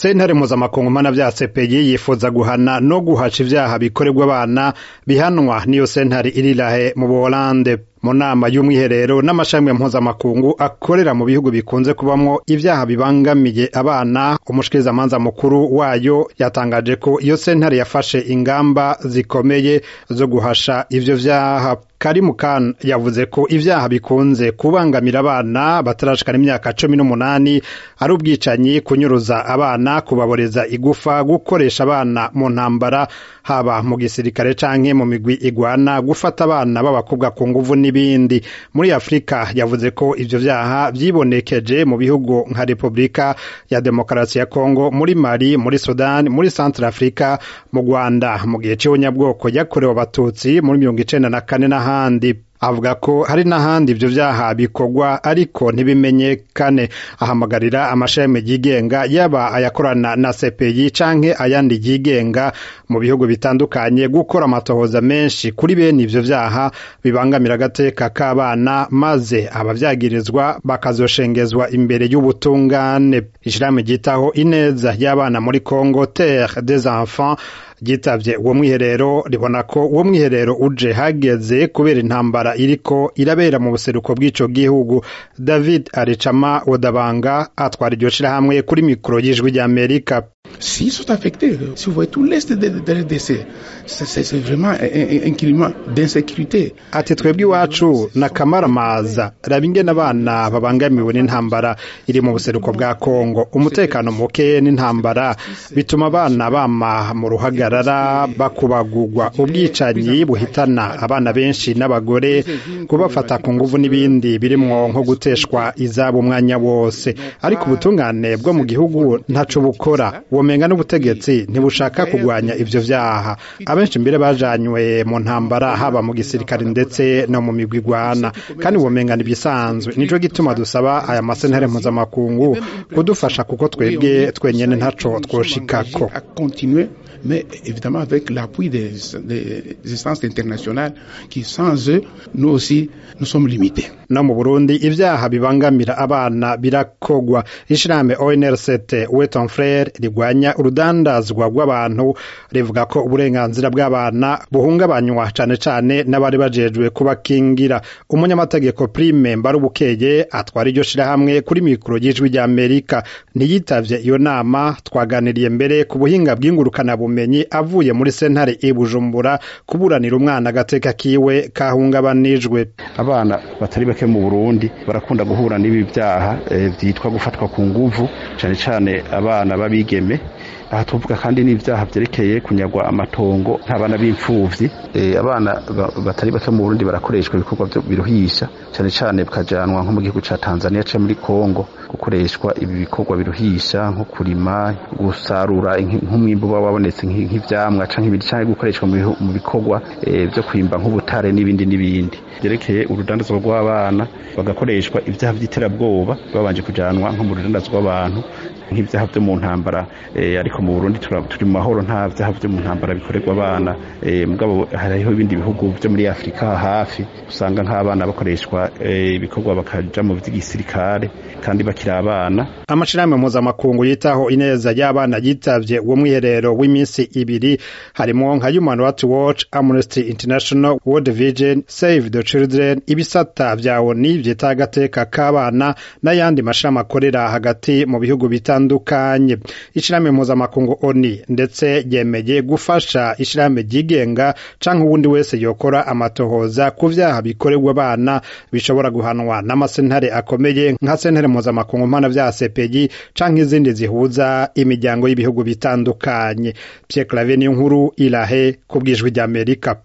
sentare mpuzamakungu mpanavyaha CPI yifuza guhana no guhaca ivyaha bikorerwa abana bihanwa n'iyo sentare iri Lahe mu Buholande mu nama y'umwiherero n'amashami mpuzamakungu akorera mu bihugu bikunze kubamwo ivyaha bibangamiye abana umushikirizamanza mukuru wayo yatangaje ko iyo sentare yafashe ingamba zikomeye zo guhasha ivyo vyaha Karimu Khan yavuze ko ivyaha bikunze kubangamira abana batarashikana imyaka cumi n'umunani ari ubwicanyi kunyuruza abana kubaboreza igufa gukoresha abana mu ntambara haba mu gisirikare canke mu migwi igwana gufata abana b'abakobwa ku nguvu n'ibindi muri Afrika yavuze ko ivyo vyaha vyibonekeje mu bihugu nka Republika ya Demokarasi ya Kongo muri Mali muri Sudan muri Central Africa mu Rwanda mu gihe c'ubunyabwoko yakorewe abatutsi muri mirongo icenda na kane n'ahandi avuga ko hari n'ahandi ivyo vyaha bikorwa ariko ntibimenyekane ahamagarira amashami yigenga yaba ayakorana na CPI canke ayandi yigenga mu bihugu bitandukanye gukora amatohoza menshi kuri bene ivyo vyaha bibangamira agateka k'abana maze abavyagirizwa bakazoshengezwa imbere y'ubutungane ishirahamwe ryitaho ineza y'abana muri Congo Terre des Enfants ryitavye uwo mwiherero ribona ko uwo mwiherero uje hageze kubera intambara iriko irabera mu buseruko bw'ico gihugu David Aricama Odabanga atwara iryo shirahamwe kuri mikoro y'ijwi ry'Amerika S'ils sont affectés, si vous voyez tout l'est de, de RDC, c'est vraiment un, un climat d'insécurité. Ati twebwe iwacu na kamaramaza raba ingene abana babangamiwe n'intambara iri mu buseruko bwa Kongo umutekano muke n'intambara bituma abana bama mu ruhagarara bakubagurwa ubwicanyi buhitana abana benshi n'abagore kubafata ku nguvu n'ibindi birimwo nko guteshwa izabo umwanya wose ariko ubutungane bwo mu gihugu ntaco bukora womenga n'ubutegetsi ntibushaka kugwanya ivyo vyaha abenshi mbere bajanywe mu ntambara haba mu gisirikare ndetse no mu migwi igwana kandi womenga n'ibisanzwe nico gituma dusaba aya masentare mpuzamakungu kudufasha kuko twebwe twenyene ntaco twoshikako mais évidemment avec l'appui des, des instances internationales qui sans eux nous aussi nous sommes limités no mu Burundi ivyaha bibangamira abana birakogwa ishirahamwe ONRCT Weton Frere rigwanya urudandazwa rw'abantu rivuga ko uburenganzira bw'abana buhungabanywa cane cane n'abari bajejwe kubakingira umunyamategeko Prime Mbarubukeye atwara iryo shirahamwe kuri mikoro y'ijwi rya Amerika ntiyitavye iyo nama twaganiriye mbere ku buhinga bw'ingurukana bumenyi avuye muri sentare i Bujumbura kuburanira umwana agateka kiwe kahungabanijwe abana batari bake mu Burundi barakunda guhura n'ibi byaha vyitwa gufatwa ku nguvu cane cane abana babigeme aha tuvuga kandi n'ivyaha vyerekeye kunyagwa amatongo nk'abana b'imfuvyi abana batari bake mu Burundi barakoreshwa ibikorwa biruhisha cane cane bakajanwa nko mu gihugu ca Tanzania ca muri Kongo gukoreshwa ibi bikorwa biruhisha nko kurima gusarura nk'umwimbu uba wabonetse nk'ivyamwa canke ibindi canke gukoreshwa mu bikorwa vyo kwimba nk'ubutare n'ibindi n'ibindi vyerekeye urudandazwa rw'abana bagakoreshwa ivyaha vy'iterabwoba babanje kujanwa nko mu rudandazwa rw'abantu nk'ivyaha vyo mu ntambara ariko mu Burundi turi mu mahoro nta vyaha vyo mu ntambara bikorerwa abana mugabo hariho ibindi bihugu vyo muri Afrika hafi usanga nk'abana bakoreshwa ibikorwa bakaja mu vy'igisirikare kandi bakiri abana amashirahamwe mpuzamakungu yitaho ineza y'abana yitavye uwo mwiherero w'iminsi ibiri harimo nka Human Rights Watch Amnesty International World Vision Save the Children ibisata vya ONU vyita agateka k'abana n'ayandi mashirahamwe akorera hagati mu bihugu bitandukanye ishirahamwe mpuzamakungu ONU ndetse yemeye gufasha ishirahamwe ryigenga canke uwundi wese yokora amatohoza ku vyaha bikorerwa abana bishobora guhanwa n'amasentare akomeye nka sentare mpuzamakungu mpana vya CPI canke izindi zihuza imiryango y'ibihugu bitandukanye Pierre Claver niyo nkuru irahe ku bwijwi ry'Amerika